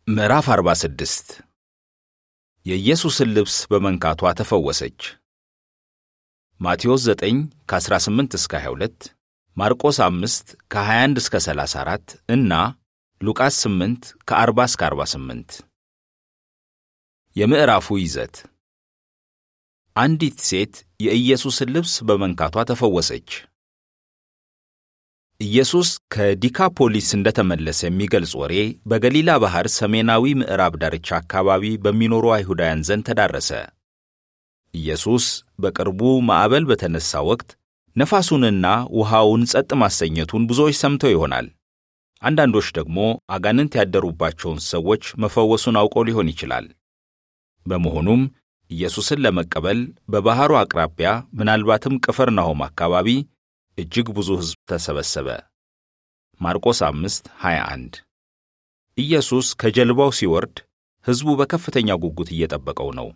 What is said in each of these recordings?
ምዕራፍ 46 የኢየሱስን ልብስ በመንካቷ ተፈወሰች። ማቴዎስ 9 ከ18 እስከ 22፣ ማርቆስ 5 ከ21 እስከ 34 እና ሉቃስ 8 ከ40 እስከ 48። የምዕራፉ ይዘት አንዲት ሴት የኢየሱስን ልብስ በመንካቷ ተፈወሰች። ኢየሱስ ከዲካፖሊስ እንደተመለሰ የሚገልጽ ወሬ በገሊላ ባሕር ሰሜናዊ ምዕራብ ዳርቻ አካባቢ በሚኖሩ አይሁዳውያን ዘንድ ተዳረሰ። ኢየሱስ በቅርቡ ማዕበል በተነሳ ወቅት ነፋሱንና ውሃውን ጸጥ ማሰኘቱን ብዙዎች ሰምተው ይሆናል። አንዳንዶች ደግሞ አጋንንት ያደሩባቸውን ሰዎች መፈወሱን አውቀው ሊሆን ይችላል። በመሆኑም ኢየሱስን ለመቀበል በባሕሩ አቅራቢያ ምናልባትም ቅፍርናሆም አካባቢ እጅግ ብዙ ሕዝብ ተሰበሰበ። ማርቆስ 5 21 ኢየሱስ ከጀልባው ሲወርድ ሕዝቡ በከፍተኛ ጉጉት እየጠበቀው ነው።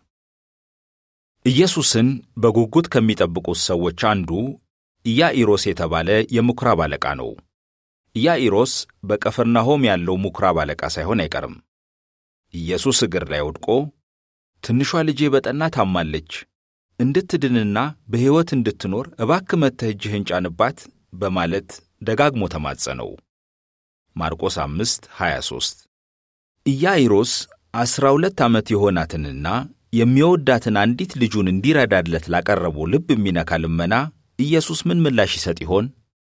ኢየሱስን በጉጉት ከሚጠብቁት ሰዎች አንዱ ኢያኢሮስ የተባለ የምኵራብ አለቃ ነው። ኢያኢሮስ በቀፈርናሆም ያለው ምኵራብ አለቃ ሳይሆን አይቀርም። ኢየሱስ እግር ላይ ወድቆ ትንሿ ልጄ በጠና ታማለች እንድትድንና በሕይወት እንድትኖር እባክ መጥተህ እጅህን ጫንባት በማለት ደጋግሞ ተማጸነው። ማርቆስ 5 23 ኢያኢሮስ ዐሥራ ሁለት ዓመት የሆናትንና የሚወዳትን አንዲት ልጁን እንዲረዳለት ላቀረበው ልብ የሚነካ ልመና ኢየሱስ ምን ምላሽ ይሰጥ ይሆን?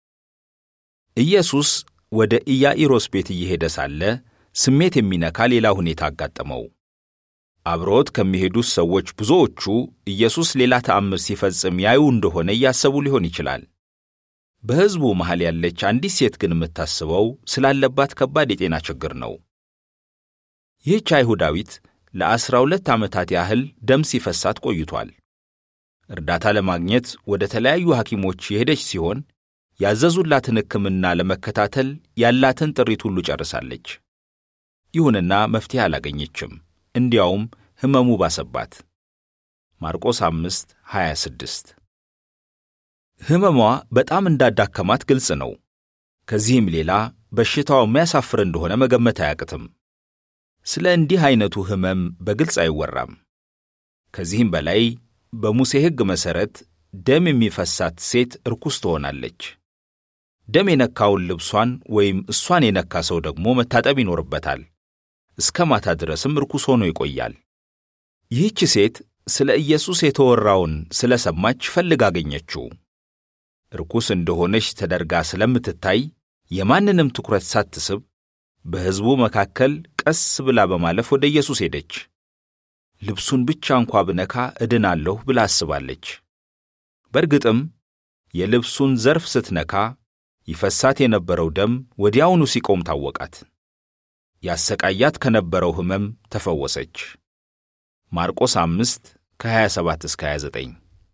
ኢየሱስ ወደ ኢያኢሮስ ቤት እየሄደ ሳለ ስሜት የሚነካ ሌላ ሁኔታ አጋጠመው። አብረውት ከሚሄዱት ሰዎች ብዙዎቹ ኢየሱስ ሌላ ተአምር ሲፈጽም ያዩ እንደሆነ እያሰቡ ሊሆን ይችላል። በሕዝቡ መሃል ያለች አንዲት ሴት ግን የምታስበው ስላለባት ከባድ የጤና ችግር ነው። ይህች አይሁዳዊት ለዐሥራ ሁለት ዓመታት ያህል ደም ሲፈሳት ቆይቷል። እርዳታ ለማግኘት ወደ ተለያዩ ሐኪሞች የሄደች ሲሆን ያዘዙላትን ሕክምና ለመከታተል ያላትን ጥሪት ሁሉ ጨርሳለች። ይሁንና መፍትሔ አላገኘችም። እንዲያውም ሕመሙ ባሰባት። ማርቆስ 5 26 ሕመሟ በጣም እንዳዳከማት ግልጽ ነው። ከዚህም ሌላ በሽታው የሚያሳፍር እንደሆነ መገመት አያቅትም። ስለ እንዲህ ዐይነቱ ሕመም በግልጽ አይወራም። ከዚህም በላይ በሙሴ ሕግ መሠረት ደም የሚፈሳት ሴት ርኩስ ትሆናለች። ደም የነካውን ልብሷን ወይም እሷን የነካ ሰው ደግሞ መታጠብ ይኖርበታል። እስከ ማታ ድረስም ርኩስ ሆኖ ይቆያል። ይህች ሴት ስለ ኢየሱስ የተወራውን ስለ ሰማች ፈልግ አገኘችው። ርኩስ እንደሆነች ተደርጋ ስለምትታይ የማንንም ትኩረት ሳትስብ በሕዝቡ መካከል ቀስ ብላ በማለፍ ወደ ኢየሱስ ሄደች። ልብሱን ብቻ እንኳ ብነካ እድናለሁ ብላ አስባለች። በእርግጥም የልብሱን ዘርፍ ስትነካ ይፈሳት የነበረው ደም ወዲያውኑ ሲቆም ታወቃት። ያሰቃያት ከነበረው ሕመም ተፈወሰች። ማርቆስ 5 ከ27 እስከ 29።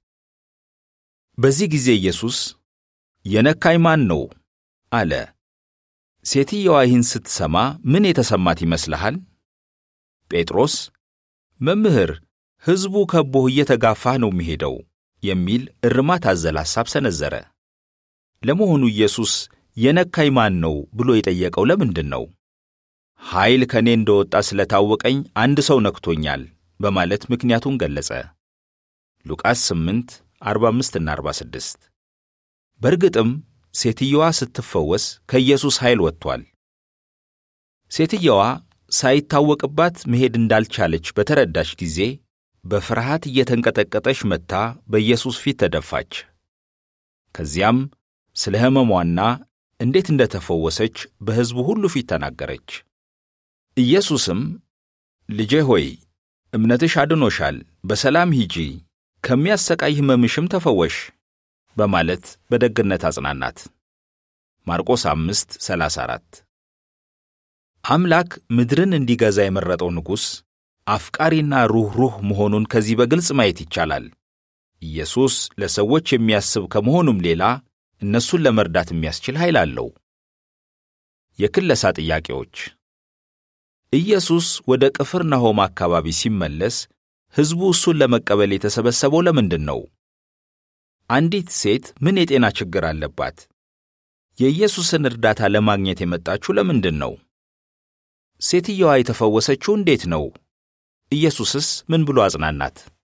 በዚህ ጊዜ ኢየሱስ የነካኝ ማን ነው አለ። ሴትየዋ ይህን ስትሰማ ምን የተሰማት ይመስልሃል? ጴጥሮስ መምህር፣ ሕዝቡ ከቦህ እየተጋፋህ ነው የሚሄደው የሚል እርማት አዘል ሐሳብ ሰነዘረ። ለመሆኑ ኢየሱስ የነካኝ ማን ነው ብሎ የጠየቀው ለምንድን ነው? ኃይል ከእኔ እንደወጣ ስለታወቀኝ አንድ ሰው ነክቶኛል በማለት ምክንያቱን ገለጸ። ሉቃስ 8 45 እና 46 በእርግጥም ሴትየዋ ስትፈወስ ከኢየሱስ ኃይል ወጥቷል። ሴትየዋ ሳይታወቅባት መሄድ እንዳልቻለች በተረዳች ጊዜ በፍርሃት እየተንቀጠቀጠች መጥታ በኢየሱስ ፊት ተደፋች። ከዚያም ስለ ሕመሟና እንዴት እንደተፈወሰች በሕዝቡ ሁሉ ፊት ተናገረች። ኢየሱስም ልጄ ሆይ እምነትሽ አድኖሻል፣ በሰላም ሂጂ፣ ከሚያሰቃይ ሕመምሽም ተፈወሽ በማለት በደግነት አጽናናት። ማርቆስ 5 34 አምላክ ምድርን እንዲገዛ የመረጠው ንጉሥ አፍቃሪና ሩኅሩህ መሆኑን ከዚህ በግልጽ ማየት ይቻላል። ኢየሱስ ለሰዎች የሚያስብ ከመሆኑም ሌላ እነሱን ለመርዳት የሚያስችል ኃይል አለው። የክለሳ ጥያቄዎች ኢየሱስ ወደ ቅፍርናሆም አካባቢ ሲመለስ ሕዝቡ እሱን ለመቀበል የተሰበሰበው ለምንድን ነው? አንዲት ሴት ምን የጤና ችግር አለባት? የኢየሱስን እርዳታ ለማግኘት የመጣችው ለምንድን ነው? ሴትየዋ የተፈወሰችው እንዴት ነው? ኢየሱስስ ምን ብሎ አጽናናት?